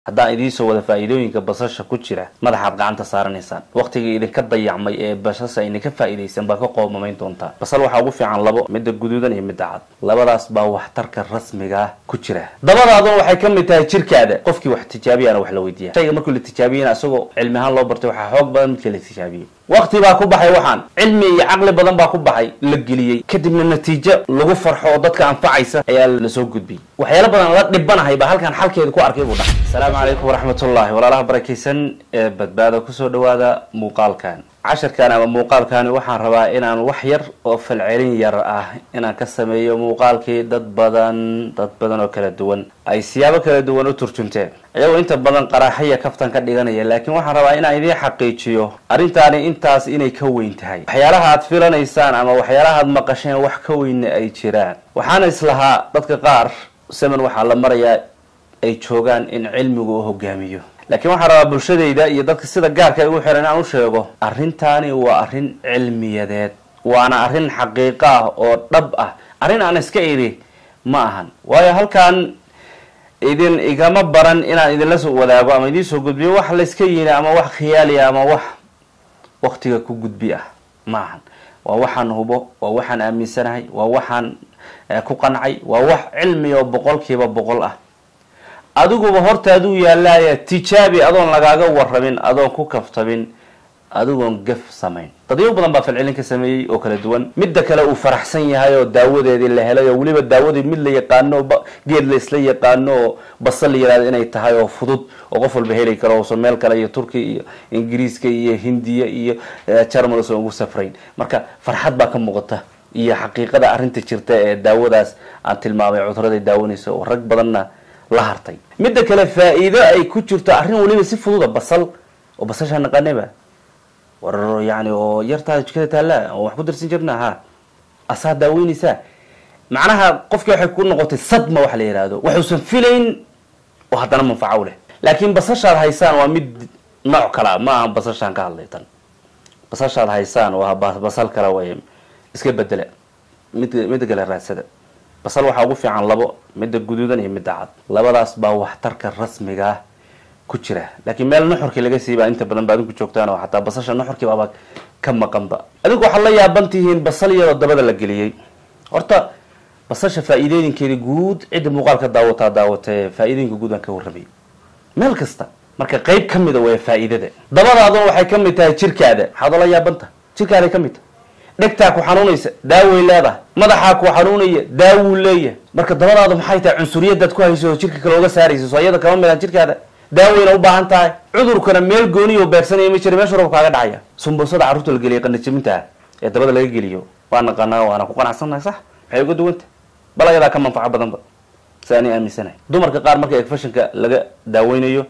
haddaan idiinsoo wada faa'iidooyinka basasha ku jira madaxaad gacanta saaranaysaan waqtigii idinka dayacmay ee basasha idinka faa'iidaysan baa ka qoomamayn doontaa basal waxaa ugu fiican labo midda guduudan iyo midda cad labadaas baa waxtarka rasmiga ku jira dabadaaduna waxay ka mid tahay jirkaada qofkii wax tijaabiyana wax la weydiiya shayga markii la tijaabiyana isagoo cilmi ahaan loo bartay waxaa xoog badan midka la tijaabiyey waqti baa ku baxay waxaan cilmi iyo caqli badan baa ku baxay la geliyey kadibna natiijo lagu farxo oo dadka anfacaysa ayaa lasoo gudbiyey waxyaalo badan la dhibanahay baa halkan xalkeeda ku arkay buu dhahay asalaamu calaykum waraxmatullahi walaalaha barakaysan ee badbaada kusoo dhawaada muuqaalkan casharkan ama muuqaalkani waxaan rabaa inaan wax yar oo falcelin yar ah inaan ka sameeyo muuqaalkii dad badan dad badan oo kala duwan ay siyaabo kala duwan u turjunteen iyagoo inta badan qaraaxaya kaftan ka dhiganaya laakiin waxaan rabaa inaan idiin xaqiijiyo arrintaani intaas inay ka weyn tahay waxyaalaha aad filanaysaan ama waxyaalaha aad maqasheen wax ka weynna ay jiraan waxaana islahaa dadka qaar semen waxaa la marayaa ay joogaan in cilmigu u hogaamiyo laakiin waxaan rabaa bulshadayda iyo dadka sida gaarka ugu xiran inaan u sheego arrintaani waa arrin cilmiyadeed waana arrin xaqiiqo ah oo dhab ah arrin aan iska idhi ma ahan waayo halkan idin igama baran inaan idinla soo wadaago ama idiin soo gudbiyo wax layska yini ama wax khiyaaliya ama wax waktiga ku gudbi ah ma ahan waa waxaan hubo waa waxaan aaminsanahay waa waxaan ku qancay waa wax cilmi oo boqolkiiba boqol ah adiguba hortaaduu yaalaaya tijaabi adoon lagaaga warrabin adoon ku kaftabin adigoon gaf samayn dadyo badan baa falcelin ka sameeyey oo kala duwan midda kale uu faraxsan yahay oo daawadeedii la helay oo weliba daawadii mid la yaqaano geed la isla yaqaano oo basal la yihahdo inay tahay oo fudud oo qof walba heli karo uusan meel kale iyo turki iyo ingiriiska iyo hindiya iyo jarmal usan ugu safrayn marka farxad baa ka muuqata iyo xaqiiqada arrinta jirta ee daawadaas aan tilmaamay cuduraday daawanaysa oo rag badanna la hartay midda kale faa-iido ay ku jirto arrin weliba si fududa basal oo basashaa naqaaneba war yani oo yartaa jikada taallaa oo wax ku darsan jirna ha asaa daaweynaysaa macnaha qofkii waxay ku noqotay sadma waxa la yihahdo waxuusan filayn oo haddana manfaco leh laakiin basashaad haysaan waa mid nooc kale a ma aha basashaan ka hadlay tan basashaad haysaan waa basal kale way iska bedela mid midda kale raadsada basal waxaa ugu fiican labo midda guduudan iyo midda cad labadaas baa waxtarka rasmiga ah ku jira laakiin meel nuxurkii laga siibaa inta badan ba adinku joogtaan oo xataa basasha nuxurkii baaba ka maqanba adinku waxaad la yaaban tihiin basal iyadoo dabada la geliyey horta basasha faa-iidooyinkeeda guud cidda muuqaalka daawataa daawatee faa-iidooyinka guud aan ka warramay meel kasta marka qeyb ka mida waa faa-iidada dabadaaduna waxay ka mid tahay jirkaada maxaad ola yaabanta jirkaaday ka mid tahay dhegtaa ku xanuunaysa daaway leedahay madaxaa ku xanuunaya daawuu leeyahay marka dabadaadu maxay tahay cunsuriyadaad ku hayso oo jirka kale oga saaraysa soo iyada kama midaan jirkaada daawayna u baahan tahay cudurkana meel gooniyo beegsanaya ma jira meesha rob kaaga dhacaya sumbusada carruurta la geliya qanajabinta ee dabada laga geliyo waa naqaanaa waana ku qanacsannahay sax maxay uga duwanta bal ayadaa ka manfaco badanba si ani aaminsanahay dumarka qaar marka egfashinka laga daaweynayo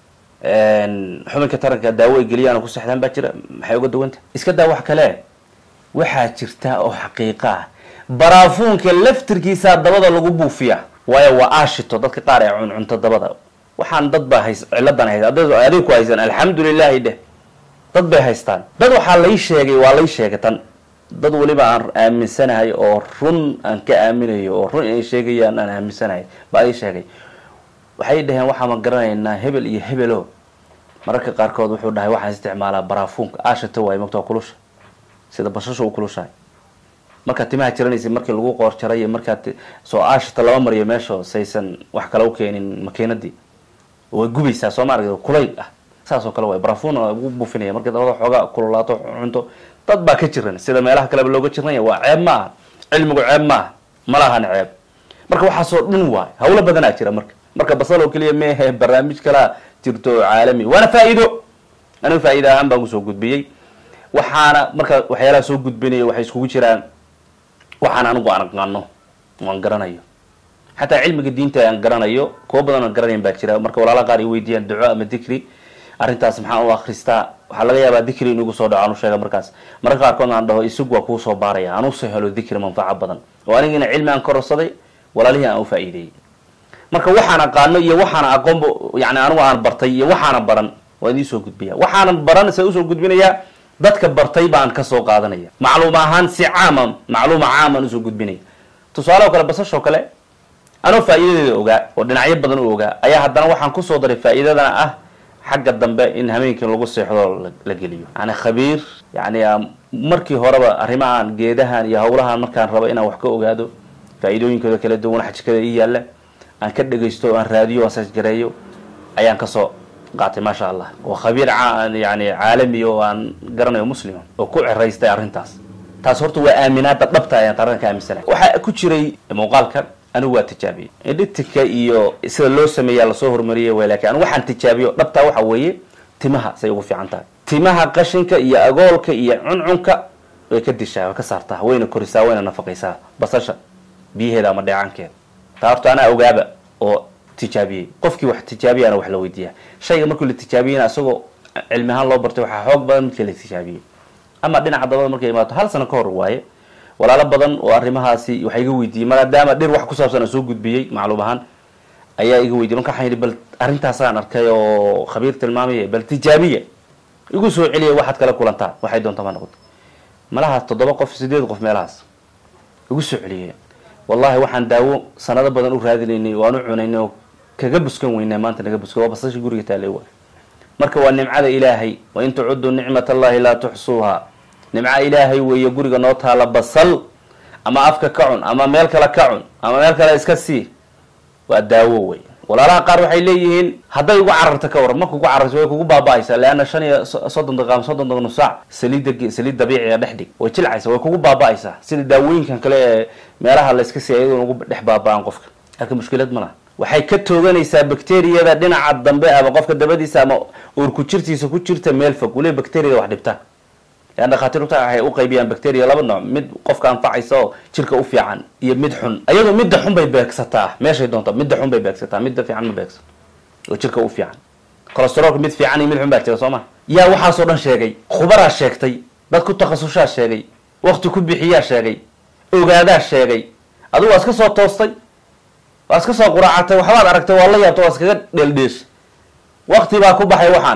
xubinka taranka daawo ay geliyaan oo ku sexdaan baa jira maxay uga duwanta iska daa wax kale waxaa jirta oo xaqiiqa ah baraafuunka laftirkiisaa dabada lagu buufiya waayo waa aashito dadka qaar ee cuncunto dabada waxaan dad baa hays ciladan haysa adig ku haysan alxamdulilahi dheh dad bay haystaan dad waxaa lay sheegay waa lay sheegay tan dad weliba aan aaminsanahay oo run aan ka aaminayo oo run inay sheegayaan aan aaminsanahay baa ii sheegay waxay dhaheen waxaama garanaynaa hebel iyo hebelo mararka qaarkood wuxuu dhahay waxaan isticmaalaa baraafuunka aashito waay magta kulusha sida bashasha u kulushahay markaad timaha jiranaysa markii lagu qoor jaray markaad soo aashita lama mariyo meesha saysan wax kale u keenin makiinadii way gubaysaa soo ma arag kulayl ah saas oo kale way barafun ugu buufinaya markii dabada xoogaa kululaato cunto dad baa ka jiran sida meelaha kaleba looga jirnaya waa ceeb ma aha cilmigu ceeb ma aha ma lahan ceeb marka waxaasoo dhan waay hawlo badanaa jira marka marka basal oo keliya mehe barnaamij kalaa jirto caalami waana faa-iido aniga faa-iida ahaan baan kusoo gudbiyey waxaana marka waxyaalaha soo gudbinaya waxay iskugu jiraan waxaan anigu aan aqaano aan garanayo xataa cilmiga diinta aan garanayo kuwa badan aan garanayn baa jira marka walaala qaar ay weydiiyaan duco ama dikri arrintaas maxaan u akristaa waxaa laga yaabaa dikri in igu soo dhaco aan u sheega markaas mararka qaarkood aan dhaho isagu waa kuu soo baaraya aan usoo helo dikri manfaco badan oo anigina cilmi aan kororsaday walaalihii aan u faa-iideeyey marka waxaan aqaano iyo waxaana aqoonba yani anigu aan bartay iyo waxaana baran waa idin soo gudbiya waxaanan baran se usoo gudbinayaa dadka bartay baan kasoo qaadanaya macluum ahaan si caama macluuma caamaan usoo gudbinaya tusaale oo kale basashoo kale anoo faa'iidadeeda ogaa oo dhinacyo badan u ogaa ayaa haddana waxaan kusoo daray faa'iidadana ah xagga dambe in hameenkii lagu seexdo la geliyo yani khabiir yani markii horeba arrimahan geedahan iyo hawlahan markaan rabo inaan wax ka ogaado faa'iidooyinkooda kala duwan xajkada ii yaalla aan ka dhegaysto aan raadiyo aan sajgareeyo ayaan kasoo qaatay maasha allah oo khabiir yani caalami oo aan garanayo muslima oo ku ceraystay arrintaas taas horta waa aaminaada dhabta ayaan taran ka aaminsanahay waxaa ku jiray muuqaalkan anigu waa tijaabiyey editika iyo sida loo sameeyaa lasoo hormariyay way lakin anigu waxaan tijaabiyo dhabtaa waxa weeye timaha say ugu fiican tahay timaha qashinka iyo agoolka iyo cuncunka way ka dishaa way ka saartaa wayna korisaa wayna nafaqaysaa basasha biyaheeda ama dheecaankeeda taa horta anaa ogaaba oo tijaabiyey qofkii wax tijaabiyana wax la weydiiyaa shayga markii la tijaabiyena isagoo cilmi ahaan loo bartay waxaa xoog badan midkii la tijaabiyey ama dhinaca dabada markay imaato hal sano ka hor waaye walaalo badan oo arrimahaasi waxa iga weydiiyey maadaama dhir wax ku saabsan aan soo gudbiyey macluum ahaan ayaa iga weydiye marka waxaan yidhi bal arrintaasaan arkay oo khabiir tilmaamaya bal tijaabiya igu soo celiya waxaad kala kulantaa waxay doonta ma noqoto malahaas toddoba qof sideed qof meelahaas igu soo celiyay wallahi waxaan daawo sanado badan u raadinaynay waan u cunaynay oo kaga buskan weynaa maanta naga buskan waa basashi guriga taalay waa marka waa nimcada ilaahay wa in tucuduu nicmat allahi laa tuxsuuha nimco ilaahay weeye guriga noo taala basal ama afka ka cun ama meel kale ka cun ama meel kale iska sii waa daawo wey walaalaha qaar waxay leeyihiin hadday ugu cararta ka waran marka ugu cararta way kugu baaba-aysaa leanna shan iyo soddon daqiiqa ama soddon daqiiqa nusaac saliidda saliid dabiiciga dhex dhig way jilcaysa way kugu baaba-aysaa sida daawooyinkan kale ee meelaha la iska siiya iyadoona ugu dhex baaba-aan qofka halka mushkilad ma laha waxay ka tooganaysaa bacteriyada dhinaca dambe ama qofka dabadiisa ama uurku jirtiisa ku jirta meel fog waliba bacteriyada wax dhibta lean dhakhaatiirta waxay u qaybiyaan bacteria laba nooc mid qofka anfacaysa oo jirka u fiican iyo mid xun iyadoo midda xun bay beegsataa meeshay doonta midda xun bay beegsataa midda fiican ma beegsato oo jirka u fiican cholesteroolka mid fiican iyo mid xun baa jira soo ma yaa waxaasoo dhan sheegay khubaraa sheegtay dad ku takhasushaa sheegay wakti ku bixiyaa sheegay ogaadaa sheegay adigu waa iska soo toostay waa iska soo quraacatay waxbaad aragtay waa la yaabtay waa iskaga dheeldheeshay wakti baa ku baxay waxaan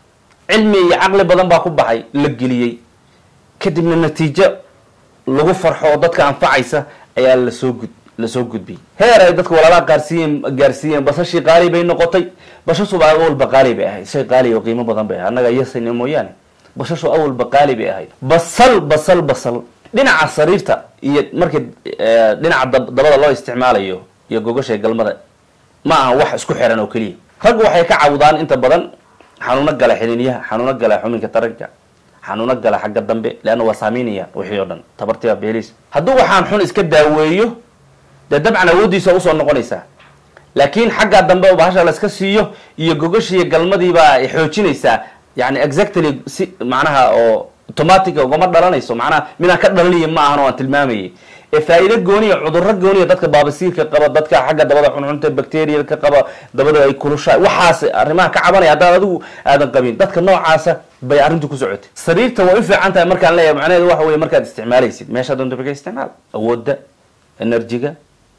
cilmi iyo caqli badan baa ku baxay la geliyey kadibna natiijo lagu farxo oo dadka anfacaysa ayaa lasoo gud lasoo gudbiyey heer ay dadka walaalaha qaarsiiyeen gaarsiiyeen basashii qaali bay noqotay bashashuba awalba qaali bay ahayd shay qaali oo qiimo badan bay ahayd annaga yasayna mooyaane bashashu awalba qaali bay ahayd basal basal basal dhinaca sariirta iyo markii dhinaca dabada loo isticmaalayo iyo gogashay galmada ma aha wax isku xiran oo keliya raggu waxay ka cawdaan inta badan xanuuno gala xiniinyaha xanuuno gala xuminka taranka xanuuno gala xagga dambe leanna waa saameynaya wixii oo dhan tabartiba beeliis hadduu waxaan xun iska daaweeyo dee dabcan awooddiisa usoo noqonaysaa laakiin xagga dambe bahasha la iska siiyo iyo gogashiiyo galmadiibaa xoojinaysaa yani exactly si macnaha oo automatic ugama dhalanayso macnaha midaan ka dhalaniya ma ahan oo aan tilmaamayay ee faa-iido gooniya cudurro gooniya dadka baabasiirka qaba dadka xagga dabada cuncunta bacteria ka qaba dabada ay kulushahay waxaas arrimaha ka cabanaya haddaan adigu aadan qabin dadka noocaasa bay arrintu ku socotay sariirta way u fiican tahay markaan leeyahay macnaheedu waxa weye markaad isticmaalaysid meesha doonta ba ka isticmaal awoodda enerjiga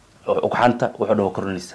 ugxanta wuxuu dhan wa korinaysa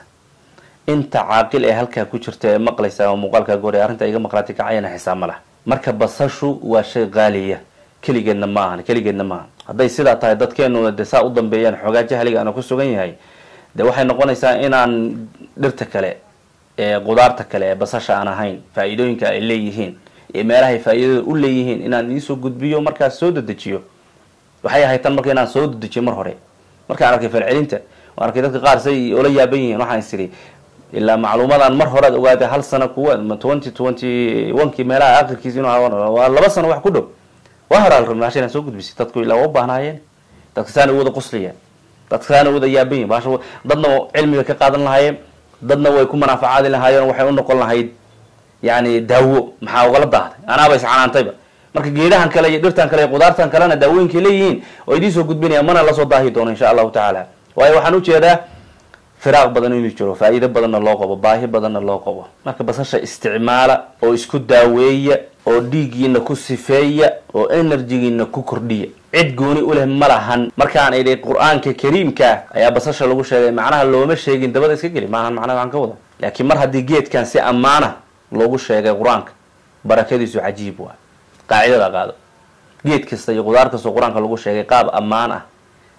inta caaqil ee halkaa ku jirta ee maqlaysa oo muuqaalkaa goor ee arrinta iga maqlaatay kacayana xisaab ma laha marka basashu waa shay qaaliya keligeedna ma ahan keligeedna maahan hadday sidaa tahay dadkeenuna de saa u dambeeyaan xoogaa jahliga aana ku sugan yahay de waxay noqonaysaa inaan dhirta kale ee qudaarta kale ee basasha aan ahayn faa-iidooyinka ay leeyihiin iyo meelahay faa-iidada u leeyihiin inaan iisoo gudbiyo markaas soo dedejiyo waxay ahayd tan marka inaan soo dedejiyo mar hore markaan arkay falcelinta waan arkay dadka qaar say ola yaaban yihiin waxaan is iri ilaa macluumadaan mar horead ogaatay hal sano kuwa twenty twenty onekii meelaha akhirkiisa inu waa laba sano wax ku dhow waa hore al rabnay hasha inaan soo gudbisay dadku ilaa waa u baahnaayeen dadka saana u wada qoslayaan dadka saana u wada yaaban yihin bahasha dadna cilmiga ka qaadan lahaayeen dadna way ku manaafacaadi lahaayeen waxay u noqon lahayd yani daawo maxaa ugala daahday anaaba iscanaantayba marka geedahan kale iyo dhirtan kale iyo qudaartan kalena daawooyinkay leeyihiin oo idiin soo gudbinayaan mana lasoo daahi doono insha allahu tacaala waayo waxaan ujeedaa firaaq badan inuu jiro faa-iido badanna loo qabo baahi badanna loo qabo marka basasha isticmaala oo isku daaweeya oo dhiiggiina ku sifeeya oo enerjigiina ku kordhiya cid gooni u leh ma lahan markaan idhi qur-aanka kariimka ayaa basasha lagu sheegay macnaha looma sheegin dabada iska geli maahan macnaha waxaan ka wada laakiin mar haddii geedkan si ammaana loogu sheegay qur-aanka barakadiisu cajiib waa qaacidada qaado geed kasta iyo qudaar kastoo qur-aanka lagu sheegay qaab ammaan ah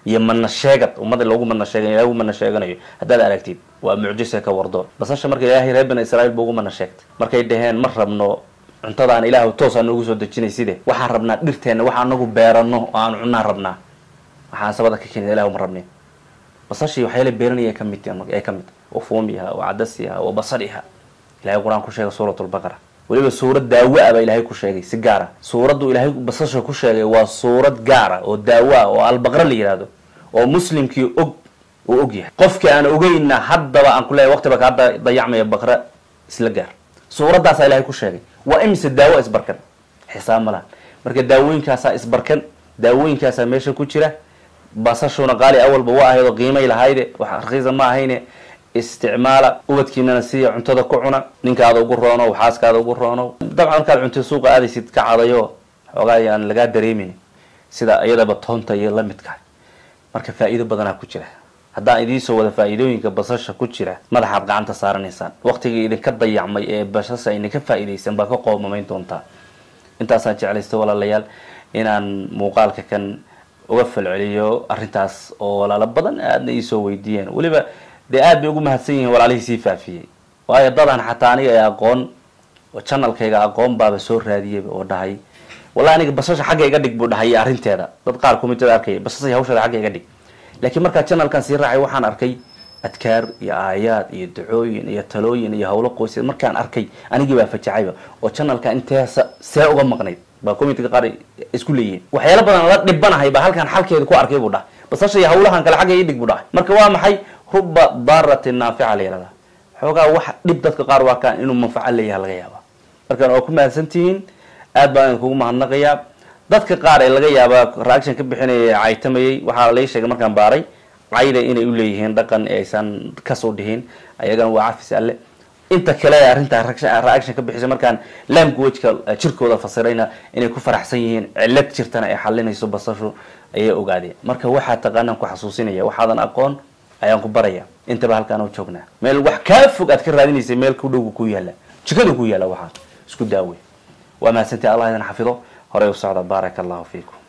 iyo mana sheegad ummadda loogu mana sheega ilahay ugu mana sheeganayo haddaad aragtid waa mucjise ka wardo basasha marka ilaahay reer bani israiil ba ugu mana sheegtay markay dhaheen ma rabno cuntadaan ilaah toos aan noogu soo dejinayside waxaan rabnaa dhirteenna waxa anagu beerano oo aan cunaan rabnaa waxaan sabada ka keenida ilah ma rabnin basashii waxyaala beeranaya ka mid ay ka mid oo fuumiha oo cadasiha oo basaliha ilahay qur-aan ku sheegay suurat lbaqara weliba suurad daawo ah baa ilaahay ku sheegay si gaara suuraddu ilaahay basasha ku sheegay waa suurad gaara oo daawo ah oo albaqra la yihahdo oo muslimkii og uu og yahay qofkii aan ogeyna haddaba aan kuleeyahy waqtiba kaa dayacmaya baqra isla gaar suuraddaasaa ilahay ku sheegay waa imise daawo isbarkan xisaab ma lahan marka daawooyinkaasaa isbarkan daawooyinkaasaa meesha ku jira basashuna qaali awalba waa ahayd oo qiimay lahayde wax rakiisa ma ahayne isticmaala ubadkiinana siiya cuntada ku cuna ninkaada ugu roono xaaskaada ugu roono dabcan markaad cuntay suuqa aadaysid ka cadayo xoogaa aan lagaa dareemin sida iyadaba toonta iyo lamidka marka faa-iido badanaa ku jira haddaan idiinsoo wada faa-iidooyinka basasha ku jira madaxaad gacanta saaranaysaan waqtigii idinka dayacmay ee basasha idinka faa-iidaysan baa ka qoomamayn doontaa intaasaan jeclaysta walaalayaal inaan muuqaalka kan uga falceliyo arrintaas oo walaalo badan aadna iisoo weydiiyeen weliba dee aad bay ugu mahadsan yihiin walaalihii sii faafiyey waayo dadan xataa aniga ee aqoon oo janalkayga aqoon baaba soo raadiyeyba oo dhahay wallahi aniga basasha xagga iga dhig buu dhahay arrinteeda dad qaar kumitada arkaya basasha hawsheeda xagga iga dhig laakiin markaa janalkan sii raacay waxaan arkay adkaar iyo aayaad iyo dacooyin iyo talooyin iyo hawlo qoysya markaan arkay anigii baa fajacayba oo janalka inteesa see uga maqnayd baa commitga qaar isku leeyihiin waxyaala badan la dhibanahay baa halkaan xalkeeda ku arkay buu dhahay basasha iyo hawlahan kale xagga ii dhig buu dhahay marka waa maxay ruba daaratin naafica la yihahdaa xoogaa wax dhib dadka qaar waa kaan inuu manfaco leeyaha laga yaaba markaan waa ku mahadsantihiin aad baan idinkugu mahadnaqayaa dadka qaar ee laga yaaba reaction ka bixinaya ee caytamayay waxaa lai sheegay markaan baaray cayda inay u leeyihiin dhaqan ee aysan kasoo dhihin ayagana waa cafis alle inta kale ee arrintaa reaction ka bixisay markaan languageka jirkooda fasirayna inay ku faraxsan yihiin cilad jirtana ay xalinayso basashu ayay ogaadeen marka waxaa taqaanaan ku xasuusinaya waxaadan aqoon ayaan ku baraya intaba halkaan u joognaa meel wax kaa fog aad ka raadinaysay meel ku dhowga ku yaala jikada ku yaala waxaa isku daawey waa mahadsantii allah idin xafido horey u socda baaraka allahu fiikum